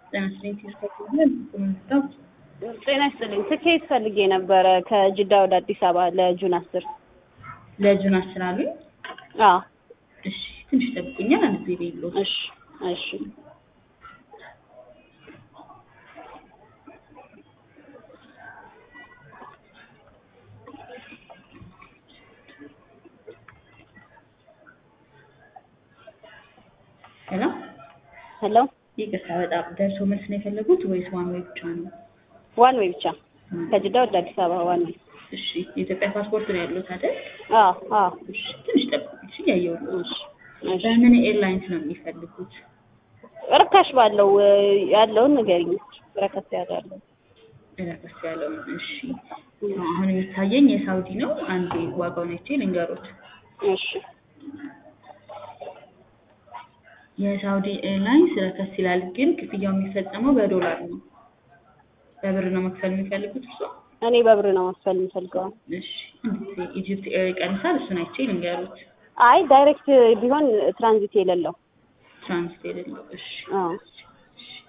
ጤና ይስጥልኝ ሲስተር ምንታው ጤና ይስጥልኝ። ትኬት ፈልጌ ነበረ ከጅዳ ወደ አዲስ አበባ ለጁን አስር ለጁን አስር አሉኝ። አዎ እሺ ትንሽ ጠብቁኛል። አንድ ጊዜ ቤሎ እሺ እሺ ሄሎ ሄሎ ይቅርታ፣ በጣም ደርሶ መልስ ነው የፈለጉት ወይስ ዋን ወይ ብቻ ነው? ዋን ወይ ብቻ ከጅዳ ወደ አዲስ አበባ ዋን ወይ። እሺ የኢትዮጵያ ፓስፖርት ነው ያሉት አይደል? አዎ አዎ እሺ ትንሽ ጠብቁኝ። እሺ ያየው እሺ እሺ በምን ኤርላይንስ ነው የሚፈልጉት? ርካሽ ባለው እ፣ ያለውን ንገሪኝ። ረከስ ያለው ረከስ ያለውን። እሺ አሁን የሚታየኝ የሳውዲ ነው። አንዴ ዋጋውን አይቼ ልንገሮት። እሺ የሳውዲ ኤርላይንስ ረከስ ይላል፣ ግን ክፍያው የሚፈጸመው በዶላር ነው። በብር ነው መክፈል የሚፈልጉት እርሶ? እኔ በብር ነው መክፈል የምፈልገው። እሺ አንድ ጊዜ ኢጂፕት ኤር ይቀንሳል። እሱን አይቼ ልንገሩት። አይ ዳይሬክት ቢሆን ትራንዚት የሌለው ትራንስት የሌለው። እሺ አዎ እሺ